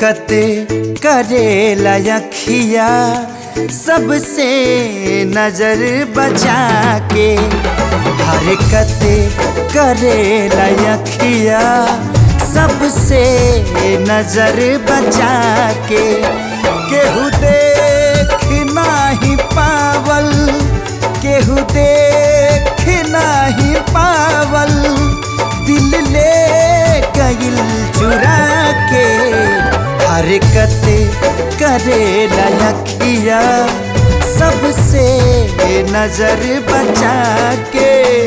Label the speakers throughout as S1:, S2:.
S1: हरकत करेला अखिया सबसे नजर बचा के हरकत करेला अखिया सबसे नजर बचा के केहू देख नाही पावल केहू देख नाही पावल दिल ले गइल चुरा के हरकत करे लखिया सबसे नजर बचा के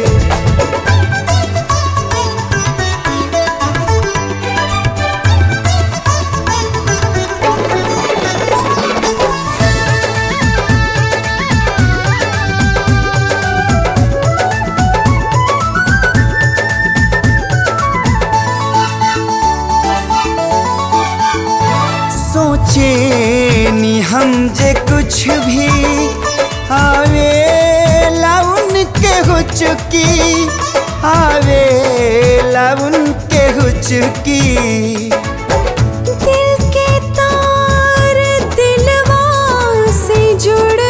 S1: सोचे नी हम जे कुछ भी आवे लाउन के हो चुकी आवे लाउन के हो चुकी
S2: दिल के तार दिलवा से जुड़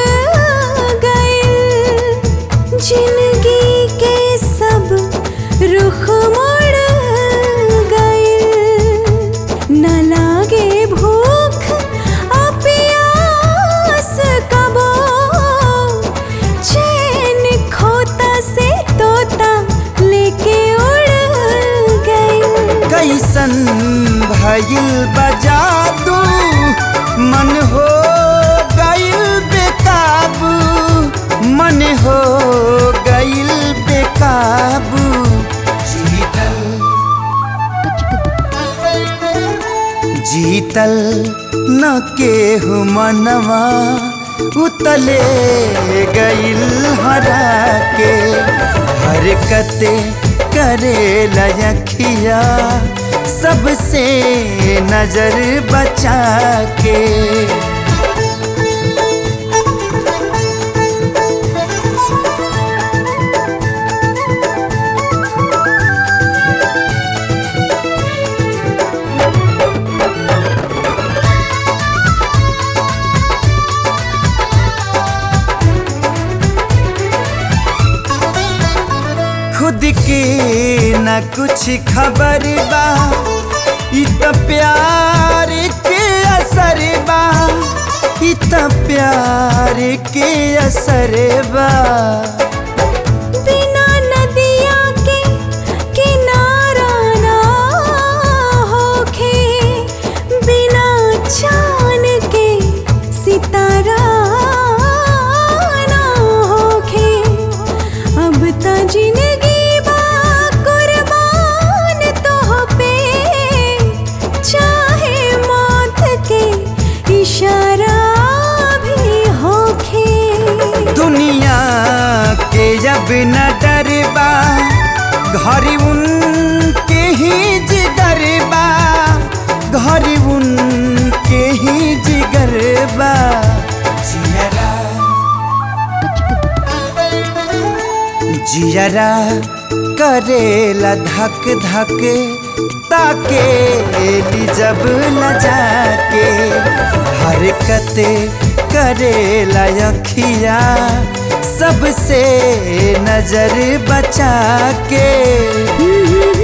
S2: गए जिंदगी के सब रुख मुड़ गए न लागे भूख आ प्यास कबो चैन खोता से तोता लेके उड़ गए
S1: कैसन भइल बजा दू मन हो गइल बेकाबू मन हो गइल बेकाबू जीतल जीतल न केहू मनवा उतले गइल हरा के हरकत करे लखिया सबसे नजर बचा के खुद के न कुछ खबर बा इ त प्यार के असर बा इ त प्यार के असर बा
S2: बिना नदिया के किनारा ना होखे बिना चांद के सितारा ना होखे अब त जिंदगी बा कुर्बान तोह पे चाहे मौत के इशारा भी होखे
S1: दुनिया के जब न डरबा घर उनके ही जिगर बा घर उनके ही जिगर बा जियरा जियरा करेला धक धक ताके ली जब न जाके हरकत करेला अखिया सबसे नजर बचा के